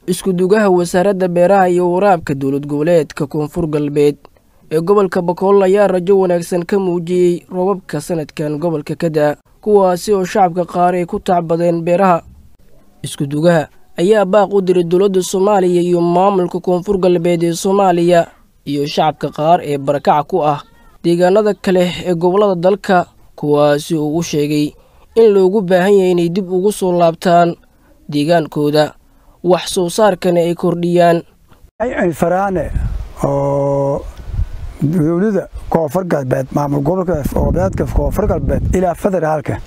iskudugaha wasaaradda beeraha iyo waraabka dowlad goboleedka koonfur galbeed ee gobolka bakool ayaa rajo wanaagsan ka muujiyey roobabka sanadkan gobolka ka daa kuwaasi oo shacabka qaar ay ku tacbadeen beeraha iskudugaha ayaa baaq u diray dowladda soomaaliya iyo maamulka koonfur galbeed ee soomaaliya iyo shacabka qaar ee barakaca ku ah deegaanada kale ee gobollada dalka kuwaasi uu u sheegay in loogu baahan yahay inay dib ugu soo laabtaan deegaankooda wax soo saarkana ay kordhiyaan faraane oo dowlada koonfur galbeed maamul gobolka goboleedka koonfur galbeed ilaa federaalka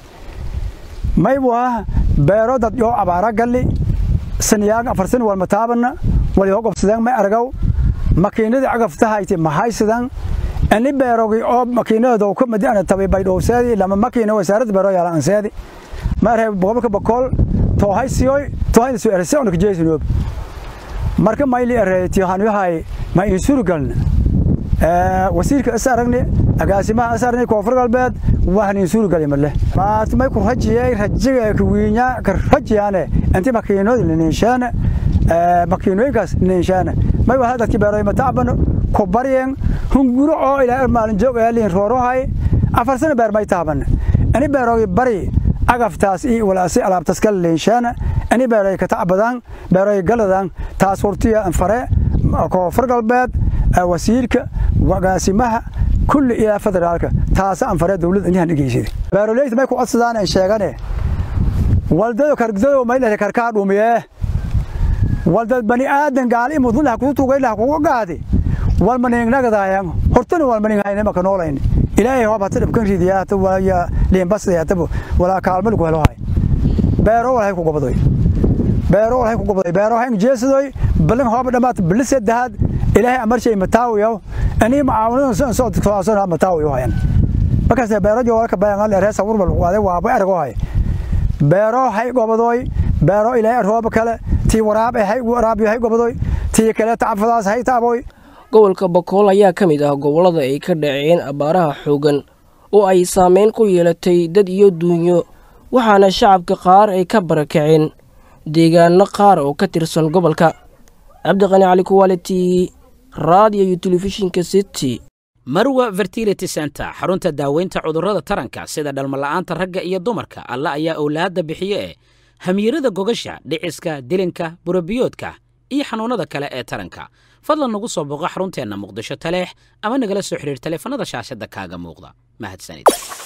maybu ah beero dad yoo abaara galli saniyaan afarsan walma taabana walyoo gobsadaan may aragaw makiinadii cagaftahayti mahaysidan ani beerogi oo makiinada ka madi ana tabay baydhowseedi lama makiina wasaaradda beero yaala anseedi ma arhay gobolka bakool toohaysiyoy toohaysiyo erse ona kajeesinoob marka mayli ereyti hanyahay ma insuru galna wasiirka is aragni agaasimaha is aragni koonfur galbeed waxan insuru gali male maat may ku rajiyay rajiga ka wiinya ka rajiyaane inti makiinada ninshaana makiinooyinkaas ninshaana may waxa dadki beeroy ma taabano ku baryen hunguro oo ilaa maalin joog eelin roorohay afar sano beer may taaban ani beerogi bari agaftaas iyo walaasi alaabtas kala leenshaana ani beeroy ka tacbadaan beeroy galadan taas hortiya anfare koonfur galbeed wasiirka agaasimaha kulli ilaa federaalka taasa anfare dowladda inahan dhegeysaday beeroleyta may ku codsadaan ay sheegane waldado kargdado may lehe karkaa dhumiye waldad bani aadan gaal imudun lah kugu tugay lah kugu gaadi walmaningnagadaayang hortana walmaninghayne maka noolayn ilaahay hoob hata dhibkan ridiya hata waya liimbasday hataba walaa kaalmal ku helo hay beero walhay ku gobadoy beero walhay ku gobadoy beero hay jeesadoy balan hoob dhamaat bilise dahad ilaahay amarshay mataawiyo ani macaawinada soo soo soo mataawiyo hayan markaas beero joolka bayangal reesa wurbal waade waaba argo hay beero hay gobadoy beero ilaahay roob kale tii waraab hay waraab hay gobadoy tii kale tacafadaas hay taaboy gobolka bakool ayaa ka mid ah gobollada ay ka dhaceen abaaraha xooggan oo ay saameyn ku yeelatay dad iyo duunyo waxaana shacabka qaar ay ka barakaceen deegaano qaar oo ka tirsan gobolka cabdiqani cali kuwaliti raadiyo iyo telefishinka city marwa fertility center xarunta daaweynta cudurrada taranka sida dhalmala'aanta ragga iyo dumarka alla ayaa owlaadda bixiye ee hamiirada gogasha dhiciska dilinka burabiyoodka iyo xanuunnada kale ee taranka fadlan nagu soo booqo xarunteenna muqdisho taleex ama nagala soo xidhiir taleefanada shaashadda kaaga muuqda mahadsanid